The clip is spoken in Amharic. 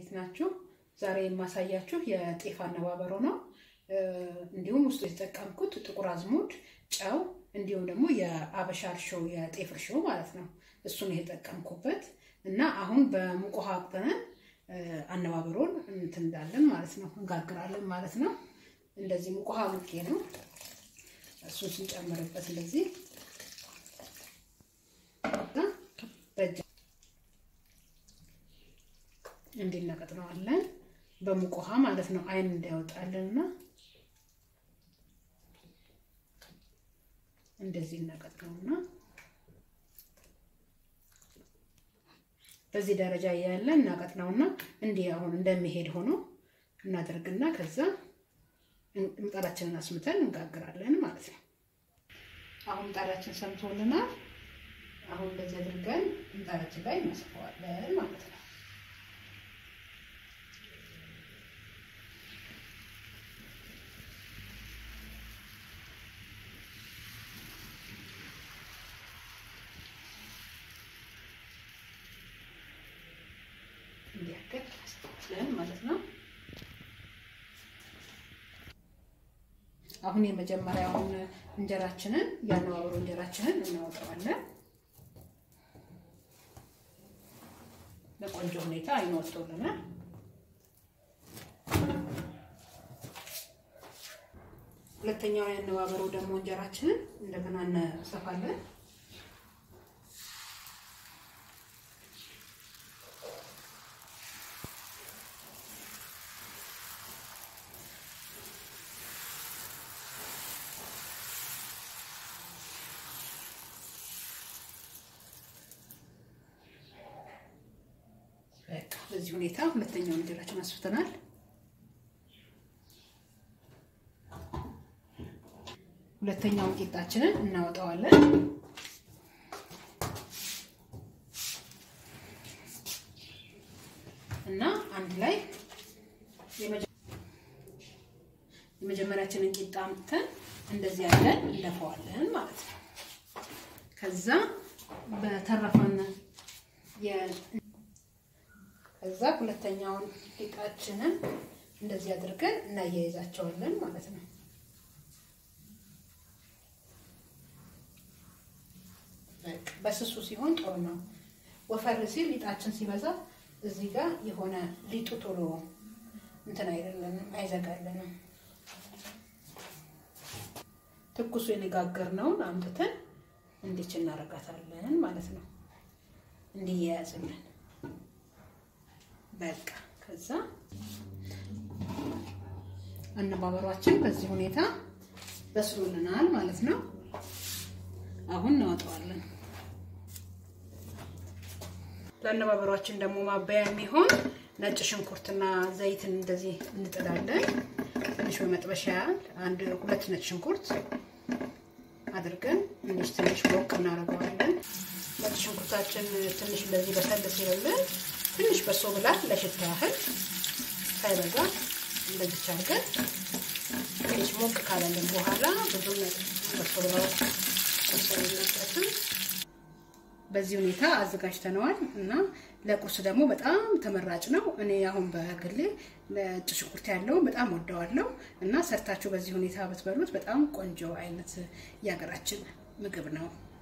እንዴት ናችሁ? ዛሬ የማሳያችሁ የጤፍ አነባበሮ ነው። እንዲሁም ውስጡ የተጠቀምኩት ጥቁር አዝሙድ፣ ጨው እንዲሁም ደግሞ የአበሻ እርሾ የጤፍ እርሾ ማለት ነው። እሱን የተጠቀምኩበት እና አሁን በሙቅ ውሃ አቅጥነን አነባበሮን እንትን እንዳለን ማለት ነው እንጋግራለን ማለት ነው። እንደዚህ ሙቅ ውሃ ሙቄ ነው እሱን ስንጨምርበት እንደዚህ በእጅ እንዲነቀጥነዋለን በሙቅ ውሃ ማለት ነው። አይን እንዲያወጣልንና እንደዚህ እነቀጥነውና በዚህ ደረጃ እያለ እናቀጥነውና እንዲህ አሁን እንደሚሄድ ሆኖ እናደርግና ከዛ ምጣዳችንን አስምተን እንጋግራለን ማለት ነው። አሁን ምጣዳችን ሰምቶልናል። አሁን እንደዚህ አድርገን ምጣዳችን ላይ እናስፈዋለን ማለት ነው። እንዲያገር እናስፈዋለን ማለት ነው። አሁን የመጀመሪያውን እንጀራችንን ያነባበሩ እንጀራችንን እናወጣዋለን። በቆንጆ ሁኔታ አይን ወጥቶልናል። ሁለተኛው ያነባበሩ ደግሞ እንጀራችንን እንደገና እናሰፋለን። በዚህ ሁኔታ ሁለተኛውን እንጀራችን አስፍተናል። ሁለተኛውን ቂጣችንን እናወጣዋለን። እና አንድ ላይ የመጀመሪያችንን ቂጣ አምጥተን እንደዚህ ያለን እንደፈዋለን ማለት ነው። ከዛ በተረፈን ከዛ ሁለተኛውን ቂጣችንን እንደዚህ አድርገን እናያይዛቸዋለን ማለት ነው። በስሱ ሲሆን ጥሩ ነው። ወፈር ሲል ሊጣችን ሲበዛ እዚህ ጋር የሆነ ሊጡ ቶሎ እንትን አይደለንም፣ አይዘጋልንም። ትኩሱ የነጋገርነውን አምጥተን እንዲች እናረጋታለን ማለት ነው። እንዲያያዝልን በቃ ከዛ አነባበሯችን በዚህ ሁኔታ በስሎልናል ማለት ነው። አሁን እናወጣዋለን። ለአነባበሯችን ደግሞ ማበያ የሚሆን ነጭ ሽንኩርትና ዘይትን እንደዚህ እንጥዳለን። ትንሽ በመጥበሻ ያህል አንድ ሁለት ነጭ ሽንኩርት አድርገን እንዲህ ትንሽ ሞቅ እናደርገዋለን። ነጭ ሽንኩርታችን ትንሽ እንደዚህ በሰል ሲልልን ትንሽ በሶ ብላ ለሽታ ያህል ሳይበዛ እንደዚች አድርገን ትንሽ ሞቅ ካለልን በኋላ ብዙም በሶ ብላ ሰሰልበትም በዚህ ሁኔታ አዘጋጅተነዋል እና ለቁርስ ደግሞ በጣም ተመራጭ ነው። እኔ አሁን በግሌ ነጭ ሽንኩርት ያለው በጣም ወደዋለሁ እና ሰርታችሁ በዚህ ሁኔታ ብትበሉት በጣም ቆንጆ አይነት የሀገራችን ምግብ ነው።